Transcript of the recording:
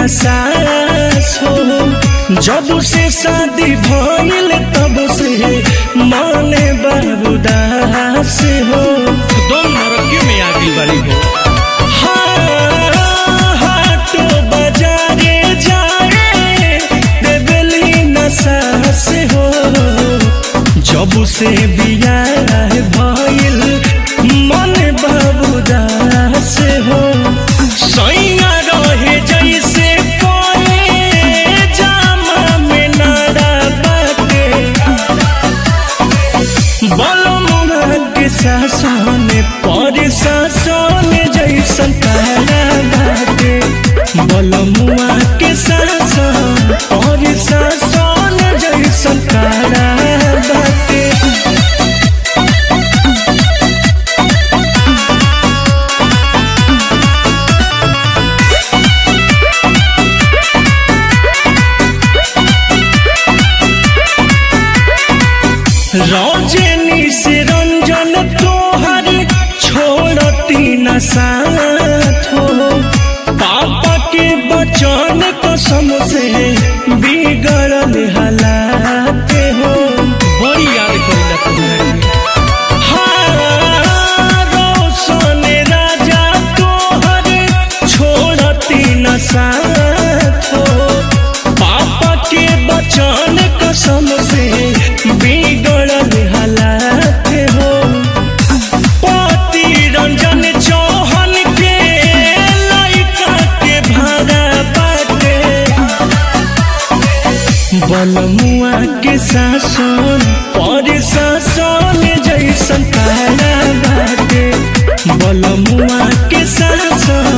सास हो जब से शादी भइल तब से माने बाबूदास हो दम नरकी में आ गई बारी हो हाटो बाजारे जाए देवली न सास हो जब से बियाह भइल मन बाबूदास हो सैया रहे जैसे कोए जामा में नारा बाटे बलमुआ के शासन पर शासन जैसन तारा बाटे बलमुआ के शासन पर शासन जैसन तारा बाटे रौजनी से रंजन तोहर छोड़ती न साथ हो पापा के बचन कसम से बिगड़ल हालात हो बड़ी याद करेला तुम्हारी हाँ, रोशन राजा तोहर छोड़ती न साथ हो पापा के बचन कसम से बिगड़ल हालात हो पति रंजन चौहन के लइका के भाड़ा बाटे बलमुआ के शासन पर शासन जैसन तारा बाटे बलमुआ के शासन